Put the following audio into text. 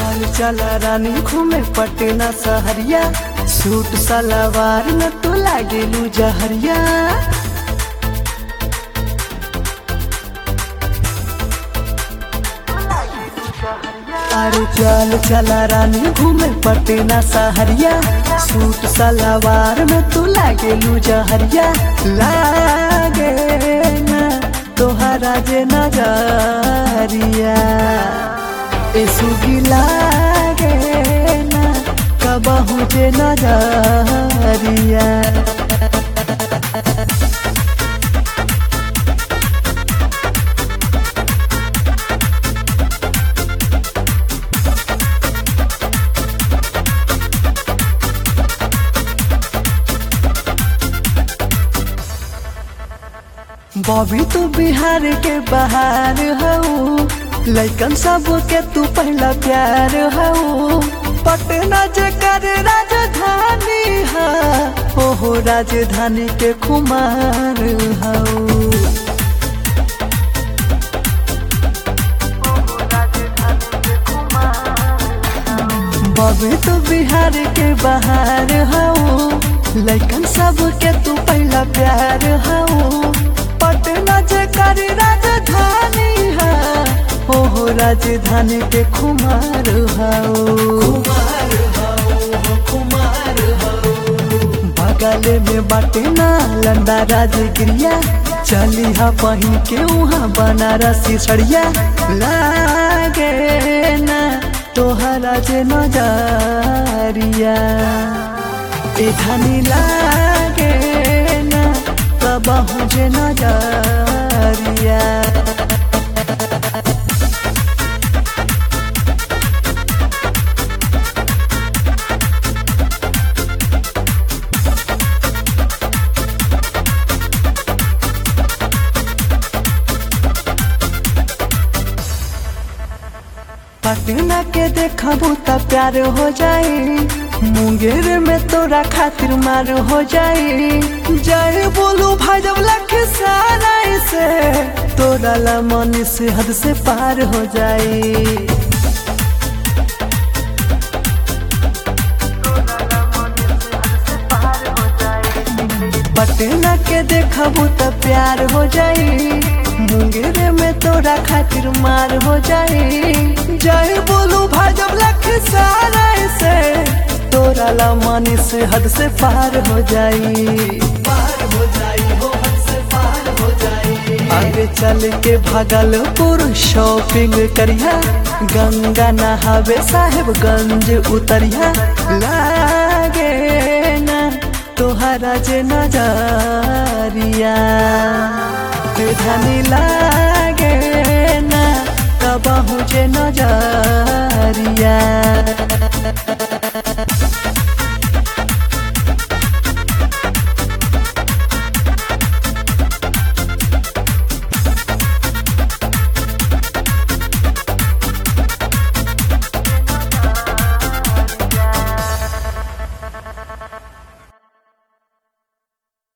चल चला रानी घूमे पटना सहरिया सूट सलवार में तो लागेलू जहरिया अरे चल चला रानी घूमे पटना सहरिया सूट सलवार में तू लागेलू जहरिया लागे ना तोहरा जे नजरिया ए सुगी लागे ना कबहू जे नजरिया बॉबी तू बिहार के बाहर हऊ लैकन सब के तू पहला प्यार हऊ पटना जे कर राजधानी है ओहो राजधानी के कुमार हऊ बॉबी तू बिहार के बाहर हऊ लैकन सब के तू पहला प्यार हऊ पटना जे कर राजधानी है ओहो राजधानी के कुमार हऊ बगल में बाटे ना लंदा राजगिरिया चली हा पही के वहाँ बनारसी सड़िया लागे ना तोहरा जे नजरिया ए धनी लागे ना कबहू जे नजरिया पटना के देखबू त प्यार हो जाई मुंगेर में तोरा खातिर मार हो जाई जय बोलू भाई जब लख सारा से तोरा ला मन से हद से पार हो जाई पटना के देखबू त प्यार हो जाई मुंगेर में तोरा खातिर मार हो जाई जय बोलू भाजब लख सारा से तोरा ला मानी से हद से पार हो जाई पार हो जाई हो हद से पार हो जाई आगे चल के भागलपुर शॉपिंग करिया गंगा नहावे साहेबगंज उतरिया लागे ना तोहरा जे नजरिया धनी लागे ना कबहू जे नजरिया